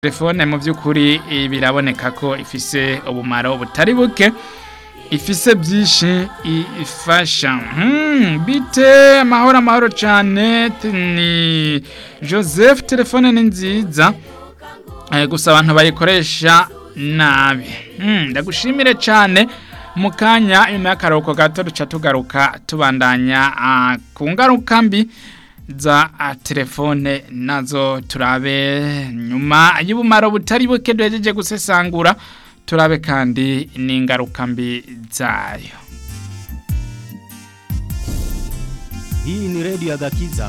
telefone mu by'ukuri biraboneka ko ifise ubumaro butari buke ifise byinshi ifasha bite amahoro amahoro cyane ni joseph telefone ni nziza gusa abantu bayikoresha nabi ndagushimire cyane mu kanya nyuma y'akaruhuko gato duca tugaruka tubandanya ku ngaruka mbi za telefone nazo turabe nyuma y'ubumaro butari buke duhejeje gusesangura turabe kandi n'ingaruka mbi zayo Hii ni redio ya Gakiza